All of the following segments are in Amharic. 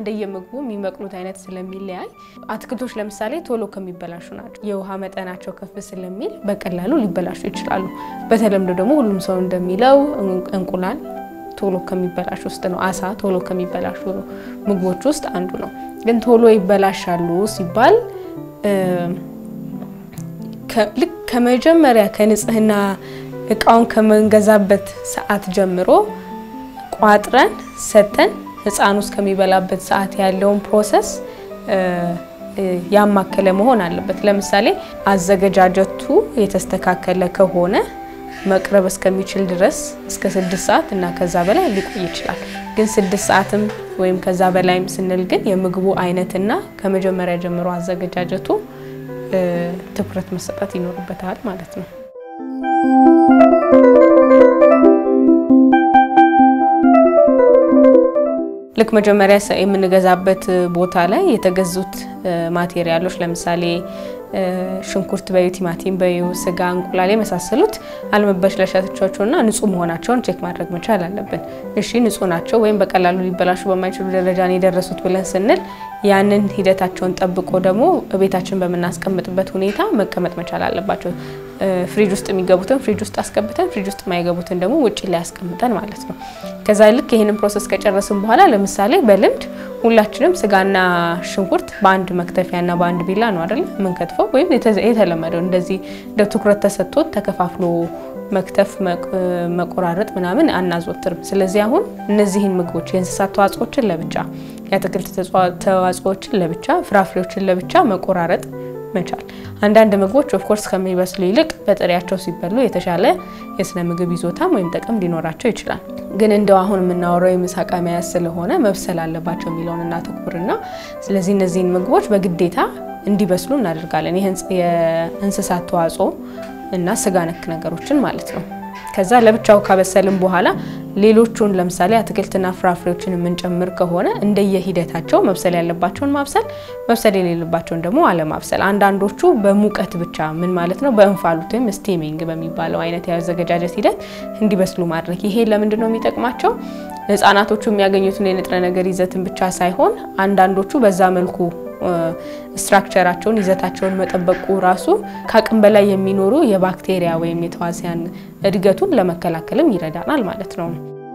እንደየምግቡ የሚበቅሉት አይነት ስለሚለያይ አትክልቶች ለምሳሌ ቶሎ ከሚበላሹ ናቸው። የውሃ መጠናቸው ከፍ ስለሚል በቀላሉ ሊበላሹ ይችላሉ። በተለምዶ ደግሞ ሁሉም ሰው እንደሚለው እንቁላል ቶሎ ከሚበላሹ ውስጥ ነው። አሳ ቶሎ ከሚበላሹ ምግቦች ውስጥ አንዱ ነው። ግን ቶሎ ይበላሻሉ ሲባል ልክ ከመጀመሪያ ከንጽህና እቃውን ከመንገዛበት ሰዓት ጀምሮ ቋጥረን ሰተን ህፃኑ እስከሚበላበት ሰዓት ያለውን ፕሮሰስ ያማከለ መሆን አለበት። ለምሳሌ አዘገጃጀቱ የተስተካከለ ከሆነ መቅረብ እስከሚችል ድረስ እስከ ስድስት ሰዓት እና ከዛ በላይ ሊቆይ ይችላል። ግን ስድስት ሰዓትም ወይም ከዛ በላይም ስንል ግን የምግቡ አይነትና ከመጀመሪያ ጀምሮ አዘገጃጀቱ ትኩረት መሰጠት ይኖርበታል ማለት ነው። ልክ መጀመሪያ የምንገዛበት ቦታ ላይ የተገዙት ማቴሪያሎች ለምሳሌ ሽንኩርት በዩ፣ ቲማቲም በዩ፣ ስጋ፣ እንቁላል የመሳሰሉት አለመበለሻቸውና ንጹህ መሆናቸውን ቼክ ማድረግ መቻል አለብን። እሺ ንጹህ ናቸው ወይም በቀላሉ ሊበላሹ በማይችሉ ደረጃ ነው የደረሱት ብለን ስንል ያንን ሂደታቸውን ጠብቆ ደግሞ ቤታችን በምናስቀምጥበት ሁኔታ መቀመጥ መቻል አለባቸው። ፍሪጅ ውስጥ የሚገቡትን ፍሪጅ ውስጥ አስገብተን ፍሪጅ ውስጥ የማይገቡትን ደግሞ ውጭ ላይ ያስቀምጠን ማለት ነው። ከዛ ልክ ይህንን ፕሮሰስ ከጨረስን በኋላ ለምሳሌ በልምድ ሁላችንም ስጋና ሽንኩርት በአንድ መክተፊያና በአንድ ቢላ ነው አይደል የምንከትፈው፣ ወይም የተለመደው እንደዚህ እንደ ትኩረት ተሰጥቶት ተከፋፍሎ መክተፍ መቆራረጥ ምናምን አናዘወትርም። ስለዚህ አሁን እነዚህን ምግቦች የእንስሳት ተዋጽኦችን ለብቻ፣ የአትክልት ተዋጽኦችን ለብቻ፣ ፍራፍሬዎችን ለብቻ መቆራረጥ መቻል። አንዳንድ ምግቦች ኦፍኮርስ ከሚበስሉ ይልቅ በጥሬያቸው ሲበሉ የተሻለ የስነ ምግብ ይዞታም ወይም ጥቅም ሊኖራቸው ይችላል። ግን እንደው አሁን የምናወራው የምሳቃ መያዝ ስለሆነ መብሰል አለባቸው የሚለውን እናተኩርና ስለዚህ እነዚህን ምግቦች በግዴታ እንዲበስሉ እናደርጋለን። የእንስሳት ተዋጽኦ እና ስጋ ነክ ነገሮችን ማለት ነው። ከዛ ለብቻው ካበሰልን በኋላ ሌሎቹን ለምሳሌ አትክልትና ፍራፍሬዎችን የምንጨምር ከሆነ እንደየሂደታቸው መብሰል ያለባቸውን ማብሰል፣ መብሰል የሌለባቸውን ደግሞ አለማብሰል። አንዳንዶቹ በሙቀት ብቻ ምን ማለት ነው በእንፋሎት ወይም ስቲሚንግ በሚባለው አይነት የአዘገጃጀት ሂደት እንዲበስሉ ማድረግ። ይሄ ለምንድን ነው የሚጠቅማቸው? ህጻናቶቹ የሚያገኙትን የንጥረ ነገር ይዘትን ብቻ ሳይሆን አንዳንዶቹ በዛ መልኩ ስትራክቸራቸውን ይዘታቸውን መጠበቁ ራሱ ከአቅም በላይ የሚኖሩ የባክቴሪያ ወይም የተዋሲያን እድገቱን ለመከላከልም ይረዳናል ማለት ነው።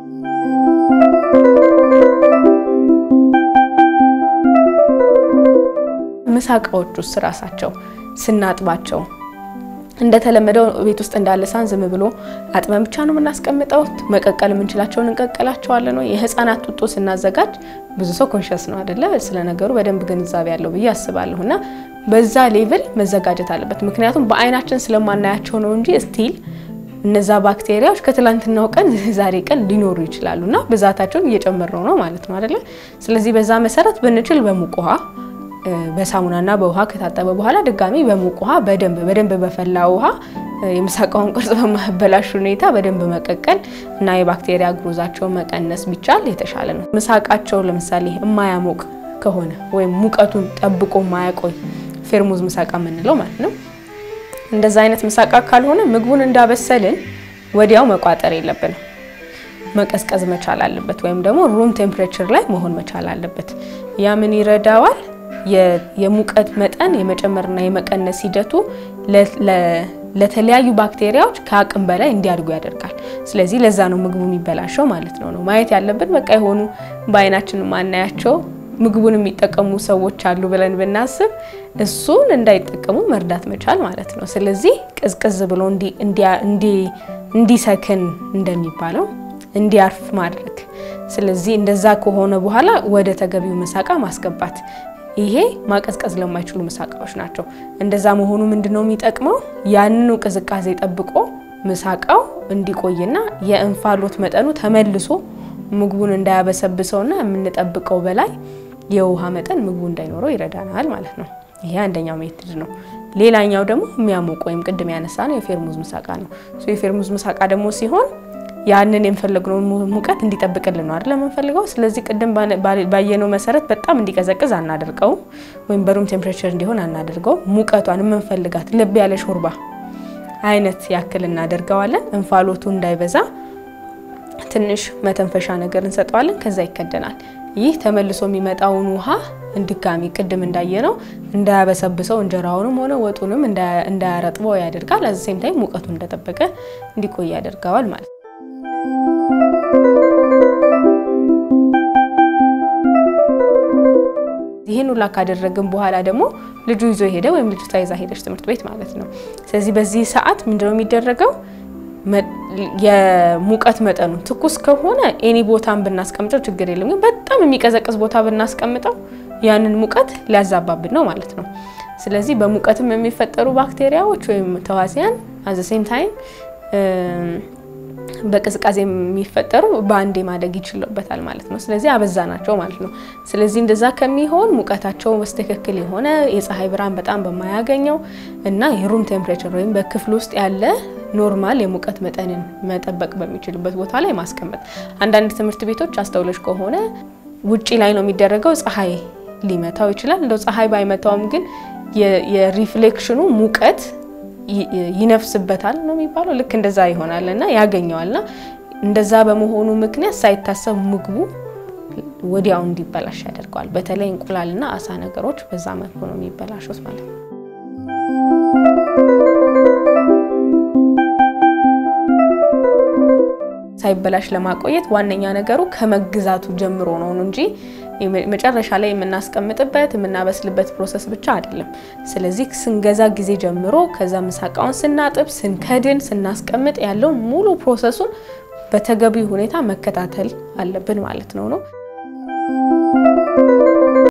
ምሳቃዎች ውስጥ ራሳቸው ስናጥባቸው እንደተለመደው ቤት ውስጥ እንዳለ ሳን ዝም ብሎ አጥበን ብቻ ነው የምናስቀምጠው? መቀቀል የምንችላቸውን እንቀቀላቸዋለን ወይ? የህፃናት ጡጦ ስናዘጋጅ ብዙ ሰው ኮንሸስ ነው አይደለ? ስለ ነገሩ በደንብ ግንዛቤ ያለው ብዬ አስባለሁ። እና በዛ ሌቭል መዘጋጀት አለበት። ምክንያቱም በአይናችን ስለማናያቸው ነው እንጂ ስቲል እነዛ ባክቴሪያዎች ከትላንትናው ቀን ዛሬ ቀን ሊኖሩ ይችላሉ እና ብዛታቸውን እየጨመረው ነው ማለት ነው አይደለ? ስለዚህ በዛ መሰረት ብንችል በሙቅ ውሃ በሳሙናና በውሃ ከታጠበ በኋላ ድጋሚ በሙቅ ውሃ በደንብ በደንብ በፈላ ውሃ የምሳቃውን ቅርጽ በማበላሽ ሁኔታ በደንብ መቀቀል እና የባክቴሪያ ግሮዛቸውን መቀነስ ቢቻል የተሻለ ነው። ምሳቃቸው ለምሳሌ የማያሞቅ ከሆነ ወይም ሙቀቱን ጠብቆ ማያቆይ ፌርሙዝ ምሳቃ የምንለው ማለት ነው። እንደዛ አይነት ምሳቃ ካልሆነ ምግቡን እንዳበሰልን ወዲያው መቋጠር የለብንም። መቀዝቀዝ መቻል አለበት፣ ወይም ደግሞ ሩም ቴምፕሬቸር ላይ መሆን መቻል አለበት። ያ ምን ይረዳዋል? የሙቀት መጠን የመጨመርና የመቀነስ ሂደቱ ለተለያዩ ባክቴሪያዎች ከአቅም በላይ እንዲያድጉ ያደርጋል። ስለዚህ ለዛ ነው ምግቡ የሚበላሸው ማለት ነው ነው ማየት ያለብን በቃ የሆኑ በአይናችን ማናያቸው ምግቡን የሚጠቀሙ ሰዎች አሉ ብለን ብናስብ እሱን እንዳይጠቀሙ መርዳት መቻል ማለት ነው። ስለዚህ ቅዝቅዝ ብሎ እንዲሰክን እንደሚባለው እንዲያርፍ ማድረግ። ስለዚህ እንደዛ ከሆነ በኋላ ወደ ተገቢው ምሳቃ ማስገባት ይሄ ማቀዝቀዝ ለማይችሉ ምሳቃዎች ናቸው። እንደዛ መሆኑ ምንድን ነው የሚጠቅመው? ያንኑ ቅዝቃዜ ጠብቆ ምሳቃው እንዲቆይና የእንፋሎት መጠኑ ተመልሶ ምግቡን እንዳያበሰብሰውና የምንጠብቀው በላይ የውሃ መጠን ምግቡ እንዳይኖረው ይረዳናል ማለት ነው። ይሄ አንደኛው ሜትድ ነው። ሌላኛው ደግሞ የሚያሞቅ ወይም ቅድም ያነሳ ነው የፌርሙዝ ምሳቃ ነው። የፌርሙዝ ምሳቃ ደግሞ ሲሆን ያንን የምፈልግነውን ሙቀት እንዲጠብቅልን ነው አይደል የምንፈልገው። ስለዚህ ቅድም ባየነው መሰረት በጣም እንዲቀዘቅዝ አናደርገውም፣ ወይም በሩም ቴምፕሬቸር እንዲሆን አናደርገውም። ሙቀቷን የምንፈልጋት ለብ ያለ ሾርባ አይነት ያክል እናደርገዋለን። እንፋሎቱ እንዳይበዛ ትንሽ መተንፈሻ ነገር እንሰጠዋለን። ከዛ ይከደናል። ይህ ተመልሶ የሚመጣውን ውሃ ድጋሚ ቅድም እንዳየነው እንዳያበሰብሰው እንጀራውንም ሆነ ወጡንም እንዳያረጥበው ያደርጋል። አዚ ሴም ታይም ሙቀቱ እንደጠበቀ እንዲቆይ ያደርገዋል ማለት ነው። ይህን ሁላ ካደረግን በኋላ ደግሞ ልጁ ይዞ ሄደ ወይም ልጅቷ ይዛ ሄደች ትምህርት ቤት ማለት ነው። ስለዚህ በዚህ ሰዓት ምንድነው የሚደረገው? የሙቀት መጠኑ ትኩስ ከሆነ ኤኒ ቦታን ብናስቀምጠው ችግር የለም። ግን በጣም የሚቀዘቅዝ ቦታ ብናስቀምጠው ያንን ሙቀት ሊያዛባብን ነው ማለት ነው። ስለዚህ በሙቀትም የሚፈጠሩ ባክቴሪያዎች ወይም ተዋሲያን አዘ ሴም ታይም በቅዝቃዜ የሚፈጠሩ በአንዴ ማደግ ይችሉበታል ማለት ነው። ስለዚህ አበዛ ናቸው ማለት ነው። ስለዚህ እንደዛ ከሚሆን ሙቀታቸው በስትክክል የሆነ የፀሐይ ብርሃን በጣም በማያገኘው እና የሩም ቴምፕሬቸር ወይም በክፍል ውስጥ ያለ ኖርማል የሙቀት መጠንን መጠበቅ በሚችልበት ቦታ ላይ ማስቀመጥ። አንዳንድ ትምህርት ቤቶች አስተውለሽ ከሆነ ውጪ ላይ ነው የሚደረገው። ፀሐይ ሊመታው ይችላል። እንደው ፀሐይ ባይመታውም ግን የሪፍሌክሽኑ ሙቀት ይነፍስበታል ነው የሚባለው። ልክ እንደዛ ይሆናል እና ያገኘዋልና እንደዛ በመሆኑ ምክንያት ሳይታሰብ ምግቡ ወዲያው እንዲበላሽ ያደርገዋል። በተለይ እንቁላልና አሳ ነገሮች በዛ መልኩ ነው የሚበላሹት ማለት ነው። ሳይበላሽ ለማቆየት ዋነኛ ነገሩ ከመግዛቱ ጀምሮ ነው እንጂ መጨረሻ ላይ የምናስቀምጥበት የምናበስልበት ፕሮሰስ ብቻ አይደለም። ስለዚህ ስንገዛ ጊዜ ጀምሮ ከዛ ምሳቃውን ስናጥብ፣ ስንከድን፣ ስናስቀምጥ ያለውን ሙሉ ፕሮሰሱን በተገቢ ሁኔታ መከታተል አለብን ማለት ነው ነው